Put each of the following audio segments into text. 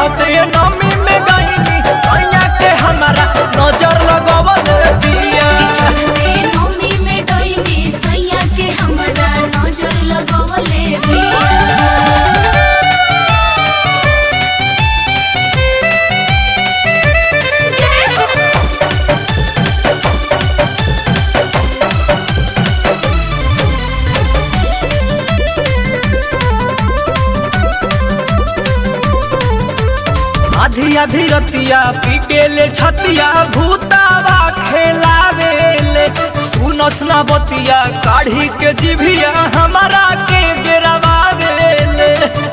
चढ़ते नमी में गईनी सैया के हमारा नजर लगवल दिया चढ़ते नौमी में डोइनी सैया के हमरा नजर लगवले बिया जय हो आधी आधी रतिया पी के ले छतिया भूतावा खेलावेले सुनस ना बतिया काढ़ी के जिभिया हमारा के गिरवावेले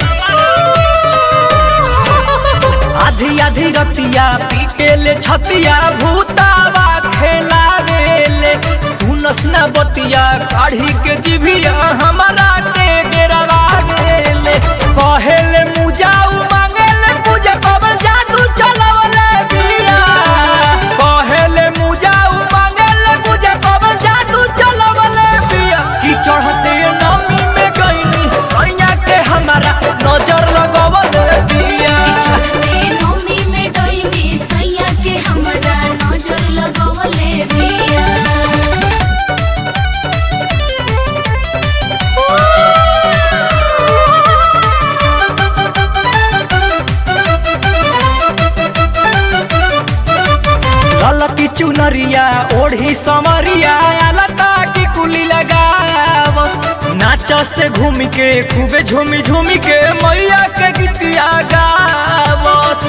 आधी आधी रतिया पी के ले छतिया भूतावा खेलावेले सुनस ना बतिया काढ़ी के जिभिया हमारा के गिरवावेले कहेले मुजाऊ मांगेले पूजा कबर जादू चलवले बिया कहेले मुजाऊ मांगेले पूजा कबर जादू चलवले बिया की चढ़ते नमी में गईनी सैया के हमारा नजर लगवले बिया चढ़ते नौमी में डोइनी सैया के हमरा नजर लगवले बिया ललकी चुनरिया ओढ़ी समरिया लता की कुली लगावस नाच से घूम के खूबे झूमी झूमी के मैया के गीतिया गावस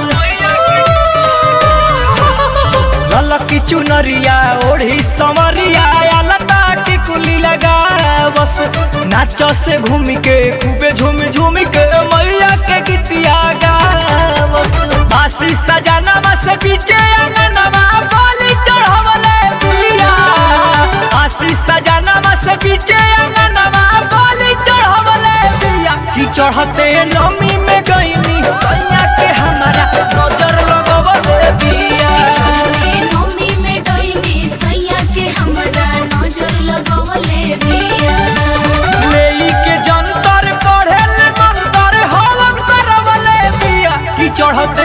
ललकी चुनरिया ओढ़ी समरिया लता की कुली लगावस नाच से घूम के खूबे झूमी झूमी के मैया के गीतिया गावस बासी सजानवा से पीछे अंगनवा बोली चढ़वले पिया बासी सजानवा से पीछे अंगनवा बोली चढ़वले पिया की चढ़ते नमी में गईनी सैया के हमारा नजर लगवले पिया चढ़ते नौमी में डोइनी सैया के हमरा नजर लगवले बिया लेई के जंतर पढ़े ले मंतर हवन करवले पिया की चढ़ते